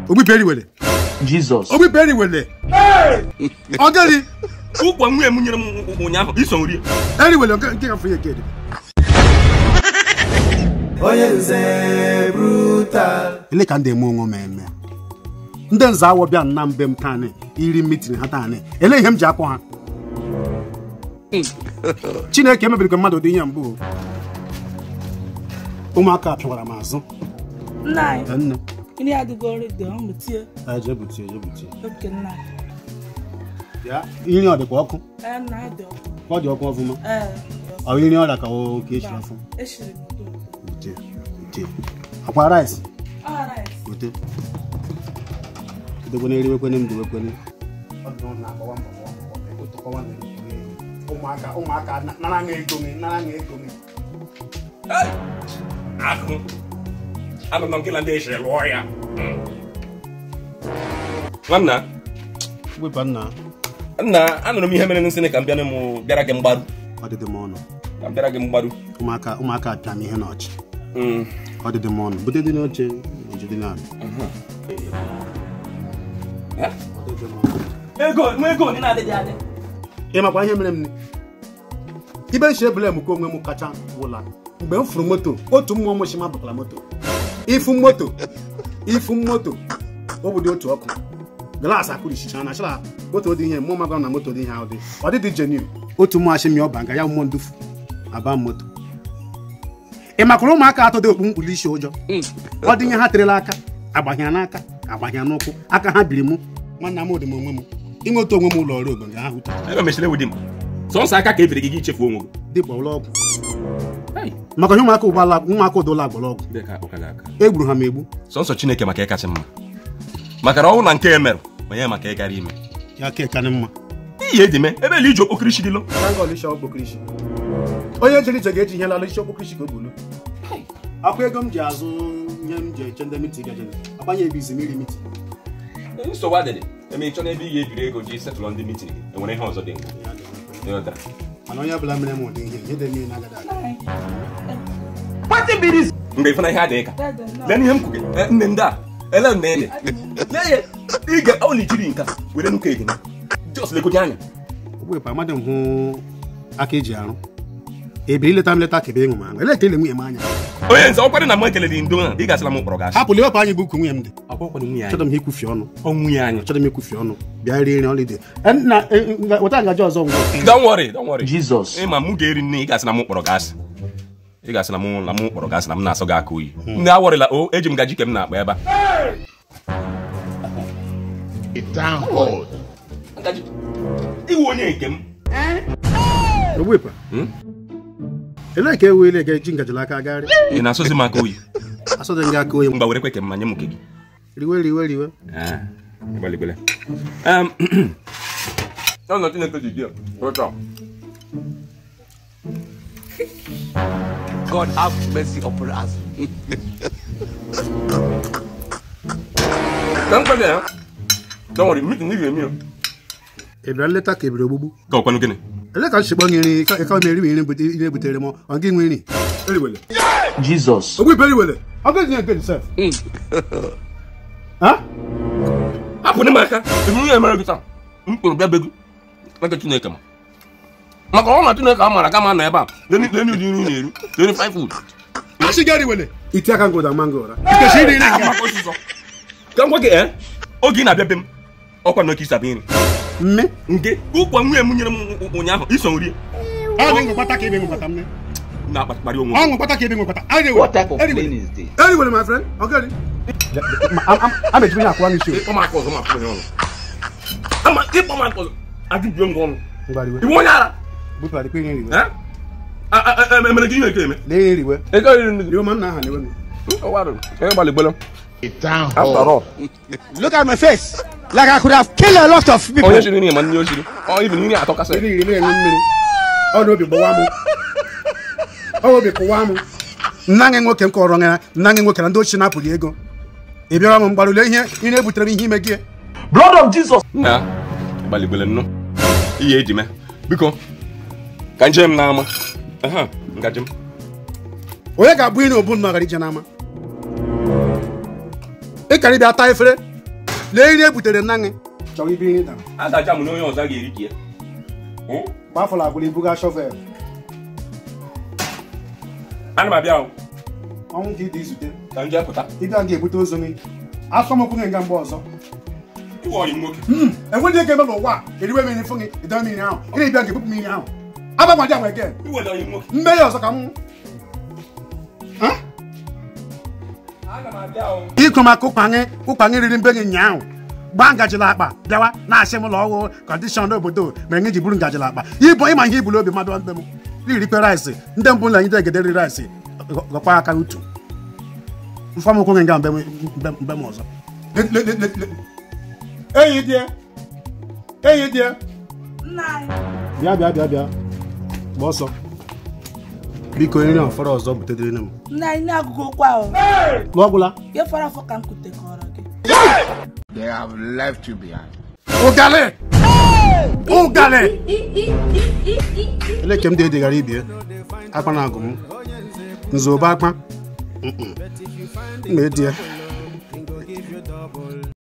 ogbipe eriwele Jesus. ogbipe eriwele ọgadi ụkwa nwunye m nyere m ụnyaahụ iso nri eriwele nke nke gafere ya kedi ele ka ndị eme onwe m eme ndị nze awọ bịa na mbe m taanị iri mitin ha taanị ele ihe m ji akpọ ha chineke emebiri ka mmadụ dị ihe mbụ o. ụmụaka pịawara m azụ nna anyị nne nri adịgo redio ọ mụtie ejebutie ejebutie oke nna ya iri ọ dịkwa ọkụ ee nna adị ọkụ ọ dị ọkụ ọfụma ee ọ iri ọrịa ka o ka echiri ọfụ eshiri m udo Bute, bute. akwa rice alright bute edekwana eriwekwene m dewekwene ụmụaka ụmụaka nara ṅa ego gị nara ṅa ego gị akụ anọ na nkịla ndị eshiri lụọ ya nwanna wepụ nna nna anụrụ m ihe mere nsị ka m bịara m bịara gị mgbaru ọdịdị m ọnụ ka m bịara gị mgbaru ụmụaka ụmụaka apịa m ihe n'ọchị Mm. ọdịdị m ọnụ bute dị n'oche ojide na Eh? ego nwa ego onye na-adịghị adị ị makwa ihe mere m ni ibe nshi ebule m ka onwe m kacha wụla mgbe m furu moto otu mmụọ m shima bụtara moto ifu moto ifu moto o bụ dị otu ọkụ glaasị akụrichicha na chara moto dị ihe mmụọ magwa na moto dị ihe ahụ dị ọ dịdị jenin otu mmụọ ashimi ọba nga ya mmụọ ndufu aba moto ị makwara ụmụaka atọ dị okpu mkpuli isi ụjọ ọ dị ihe ha terela aka agbahịa n'aka agbahịa n'ụkwụ aka ha biri mụ nwanna m dị m onwe m inweta onwe m ụlọ ọrụ ogo nga ha hụta ebe mechiri ewu di m sọnsọ aka ka ebiri gị gị ichefu onwe gị dịkwa ụlọ ọgwụ Hey. maka ihe ụmụaka ụgbọala ụmụaka ụdọla agbara ọgwụ Ndị ka ụka gị aka egburu ha ma egbu sọnsọ chineke maka ịkacha mma maka na ọnwụ na nke emerụ onye maka ịgara ime ya ka ịkanị mma ihe eji mee ebe ele iji okpokirishi dịlo onye jere ije ga-eji ihe lala isi okpokirishi ka o bulu akwa ego m ji azụ ihe m ji eche ndị miti gajere agbanye ebe izi mmiri miti nsogbu adịrị eme ịchọ n'ebe ị ga-ebiri ego ji setụlụ ndị mitin gị enwere ihe ọzọ dị nkụ ịghọtara mana onye ọbụla mere m ụdị ihe ihe dị mmiri na-agada aga mgbe ịfụna ihe adịghị ka dede nna lee ihe m kwuge Eh, nne ndị a ele nne ede lee ya ige ọ na ijiri nka were nnukwu egene jos legoji anya ogbepa amadị m hụ aka eji arụ ebiri ileta m leta kebe ịṅụ m aṅụ ele ka ele nwunye m anya onye nze ọkwara na m ekele dị ndo ha ị gasịla m kpọrọ gasị hapụla iwepụ anyị bụ ukwu nwunye m dị ọkwara nwunye achọrọ m ha ikwufi ọnụ nwunye anyị achọrọ m ikwufi ọnụ bịa rie nri ọlịdị na weta ngaji ọzọ ngwa don't worry don't worry Jesus. ịma mụ ga-eri nne ị gasị na m kpọrọ gasị ị gasị na mụ na mụ kpọrọ gasị na m na-asọ gị aka oyi ndị awọrịla o eji m gaji ke m na-akpa ebe a Ngaji, iwu onye nke m ogbepa Hmm? ele ka ewu ile ga-eji ngajiri aka agagharị ị na-asọzi m aka oyi asọdị nga aka onye mgba were kwe ke m ma nye m nke gị riwe riwe riwe Ah, ịgbaligbele. Em, ọnọdụ Chineke ji dị ya, ụtọ. God have mercy upon us. Ka m kwe gị ya, don't worry, meeting ị ga-eme ya. ị bịara nleta ka ebiri ogbugbu Ka ọkwanụ gịnị? ele ka nchekpọ gị nri ka ka m eri m nri bute- ihe butere m ọ gị nwe nri eriwele Jesus. ogbe ibe eriwele ọ gaghị nye nke sef ha Hapụ m aka, ihu ihe mere gị taa. M kpụrụ bịa be gị, n'aka Chineke ma. Maka ọ na Chineke a maara kama nọ ebe a, leni leni ụdị nri ị na-eri, leni five food. asị gị eriwele iti aka ngụda mango ụra ikechi iri nri nga Maka ọsụsọ. Ka m gwa gị, eh, oge ị na-abịa be m, ọkwa na oke isi abịa nri. mme Nke ụkwa nwunye m nyere m ụnyaahụ, iso nri ọ dị ngwekpata ka ebe ngwekpata mme na-akpakparị onwe m. ọ ngwekpata ka ebe ngwekpata eriwele What type of eriwele plane is this? eriwele my friend ọ gịnị a mechiri ihe akwụwa n'isi ịkpọ m aka ọzọ ma akpọ ya ọnụ ama ịkpọ m aka ọzọ ajụjụ m gị ọnụ ngwa riwe iwu onye ara bupụra dịkwa ihe riwe Eh? A- a- a- emere gị ihe eke eme lee ihe riwe ego riri nri riwe ma nna aha na-ewe m onye gbaligbele after all Look at my face. Like I could have killed a lot of people. onye shiri nri ma nne o shiri ọ ibi nri atọ kasị iri iri na-enwe mmiri ọ na obi gbawa m ọ obi kụwa m nna gị nwoke m kọrọ ya nna gị nwoke na ndị ochie napụrụ ego ị bịara m mgbarụle ihe ị na-ebutere m ihe ime gị Blood of Jesus. na gbaligbele nnụ ihe eji mee biko ka nje m n'ama aha ngaji m onye ga-abụ iri obu nnọgara ije n'ama ịkara ịbịa taa efere lee ihe e butere nna gị chọrọ ibi nri dara a ga-aja m na onye ọzọ ga-eri ka ya gbafọrọ agwụrụ ibuga shọvel ana m abịa o, ọnwụ ka ị dị izute ka m jee pụta ịbịa ga-ebute ozu gị afọ m okwu gị nga mgbe ọzọ ịwụ ọyị m nwoke enweghị ego eme n'ụwa a eriwe mmiri fụ gị ido mmiri ahụ ị na-ebịa ga-ebupụ mmiri ahụ abagwaji agwa egen iweta ọyị m nwoke mme ya ọzọ ka m ana m abịa o ikwu maka ụkpanyị ụkpanyị riri mbe gị nyaahụ gbaa ngajila akpa bịawa na-asị m ụlọ ọgwụ kọndishọn obodo mere nye ji buru ngajila akpa ịbụ ịma ihe ibulu obi mmadụ mbe m irikwe rice ndị mbụ na nyide egede ri rice gọkwa aka utu mfamokwu gị nga mbe m- mbe- mbe m ọzọ Le- le- le- le- le- enyi die enyi die nna anyị bịa bịa bịa bịa gba ọsọ biko nri ahụ fọrọ ọzọ butedere m nna anyị na-agụgụ okwu ahụ lụọ gwụla ihe fọrọ afọ ka m kutekọrọ gị They have left you behind. ụgalị ụgalị ele ka m dị edeghara ibie akpa na agụ m nzobe akpa Mm-mm. m na-edi ya